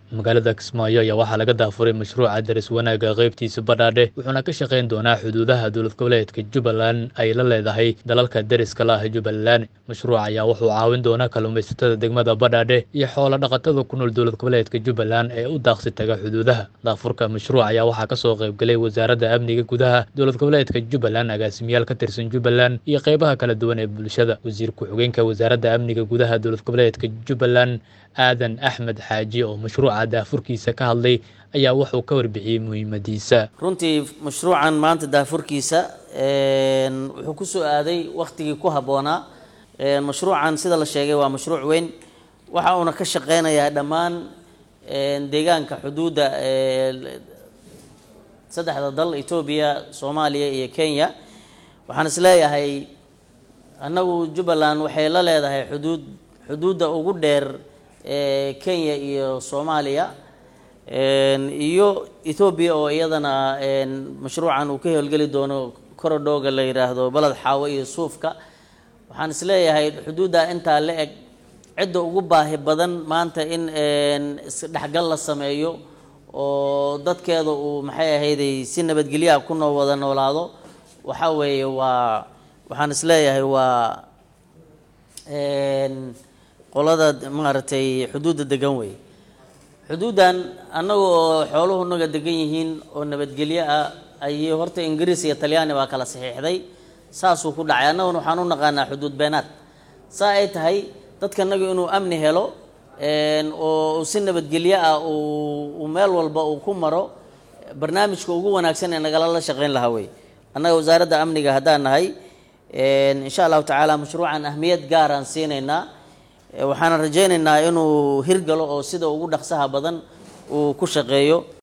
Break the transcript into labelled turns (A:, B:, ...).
A: magaalada kismaayo ayaa waxaa laga daafuray mashruuca daris wanaagga qaybtiisa badhaadhe wuxuuna ka shaqayn doonaa xuduudaha dowlad goboleedka jubbaland ay la leedahay dalalka deriska la ah jubbaland mashruuca ayaa wuxuu caawin doonaa kalluumaysatada degmada badhaadhe iyo xoolo dhaqatada ku nool dowlad goboleedka jubbaland ee u daaqsi taga xuduudaha daafurka mashruuc ayaa waxaa kasoo qaybgalay wasaaradda amniga gudaha dowlad goboleedka jubbaland agaasimayaal ka tirsan jubbaland iyo qeybaha kala duwan ee bulshada wasiir ku-xigeenka wasaaradda amniga gudaha dowlad goboleedka jubbaland aadan axmed xaaji oo mashruuca daafurkiisa ka hadlay ayaa wuxuu ka warbixiyey muhiimadiisa
B: runtii mashruucan maanta daafurkiisa wuxuu ku soo aaday wakhtigii ku habboonaa mashruucan sida la sheegay waa mashruuc weyn waxa uuna ka shaqeynayaa dhammaan deegaanka xuduudda saddexda dal etoobiya soomaaliya iyo kenya waxaan is leeyahay annagu jubbaland waxay la leedahay xuduud xuduudda ugu dheer kenya iyo soomaaliya iyo ethoobiya oo iyadana mashruucan uu ka howlgeli doono korodhooga la yidhaahdo baled xaawo iyo suufka waxaan is leeyahay xuduudda intaa la eg cidda ugu baahi badan maanta in isdhexgal la sameeyo oo dadkeeda uu maxay ahayday si nabadgelyaha ku noo wada noolaado waxa weeye waa waxaan is leeyahay waa qolada maaragtay xuduudda degan wey xuduuddan annaga oo xooluhu naga degan yihiin oo nabadgelyo ah ayay horta ingiriis iyo talyaani baa kala saxiixday saasuu ku dhacay annaguna waxaan u naqaanaa xuduud beenaad saa ay tahay dadka naga inuu amni helo oo si nabadgelyo ah uu meel walba uu ku maro barnaamijka ugu wanaagsan ee nagala la shaqeyn lahaa wey annaga wasaaradda amniga haddaan nahay insha allahu tacaala mashruucan ahmiyad gaaraan siinaynaa waxaana rajaynaynaa inuu hirgalo oo sida ugu dhaqsaha badan uu ku shaqeeyo